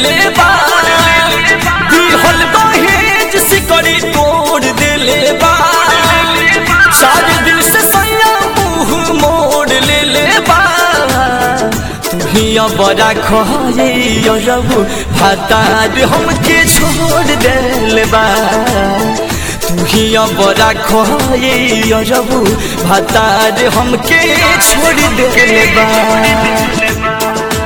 ले बा दिहल दहेज सिकड़ी तोड़ देले बा चार दिन से सैया मुंह मोड़ ले ले बा तुहिया बड़ा खरे अरबू भातार हमके छोड़ देले बा तुहिया बड़ा खरे अरबू भातार हमके छोड़ देले बा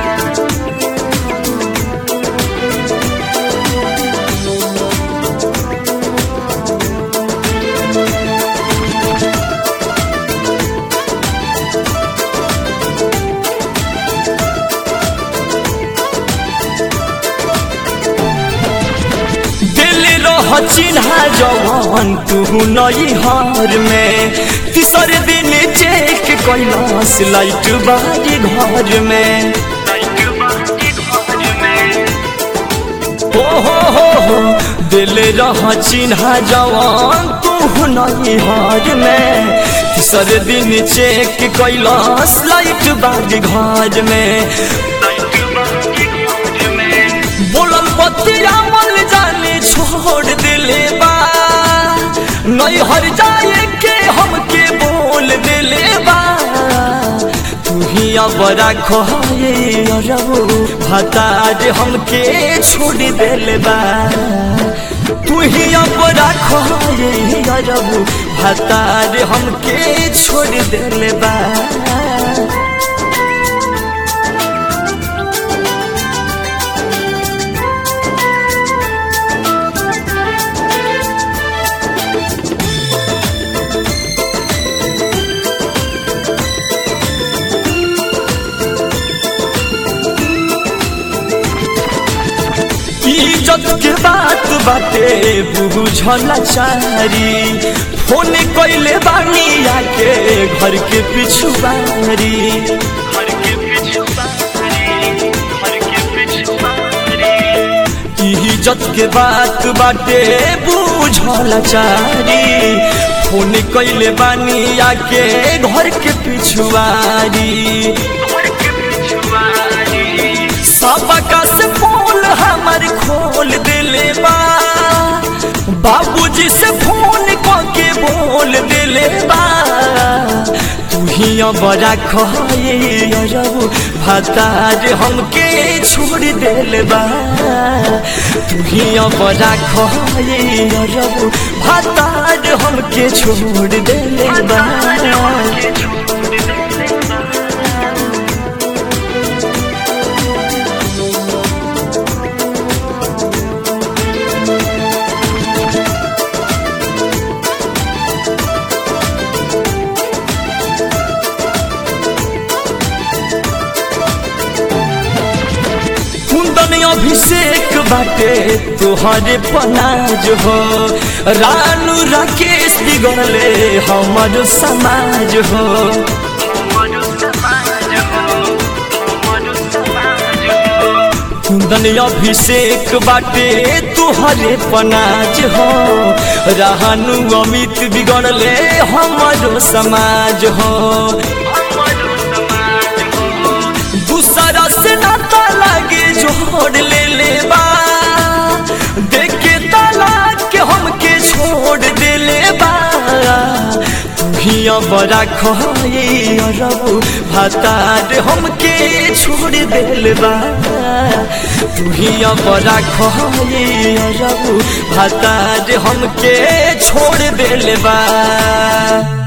दिल रह चिन्हा जवान तू नई हार में तीसरे दिन चेक कैलाश लाइट बारी घर में हो हो हो हो दिल रह चिन्हा जवान तू नई हार में तीसरे दिन चेक कैलाश लाइट बारी घर में बोलल बतिया मल जाने छोड़ दिले बा नहीं हर जाए के हमके बोल दिले बा तुहिया बड़ा खोए अरबू भतार हमके छोड़ दिले बा तुहिया बड़ा खोए अरबू भतार हमके छोड़ दिले बा इज्जत के बात बाटे बुझल चारी फोन कैले बानी आके घर के पिछुआरी इज्जत के बात बाटे बुझल चारी फोन कैले बानी आके घर के पिछुआरी सबका से फोन हमर खोल दिले बा बाबूजी से फोन के बोल दिले बा तुहिया बड़ा खए अरबू भतार हमके छोड़ दिले बा तुहिया बड़ा खए अरबू भतार हमके छोड़ दिले बा कुंदन अभिषेक बाटे तुहरे पनाज हो रानू राकेश बिगड़ले हमर समाज हो कुंदन अभिषेक बाटे तुहरे पनाज हो रानू अमित बिगड़ले हमर समाज हो दूसरा से नाता लागे जोड़ ले ले बा देखे तालाक के हमके छोड़ दे ले बा तुहिया बड़ा खोए अरबू भतार हमके छोड़ दे बा तुहिया बड़ा खोए अरबू भतार हमके छोड़ दे बा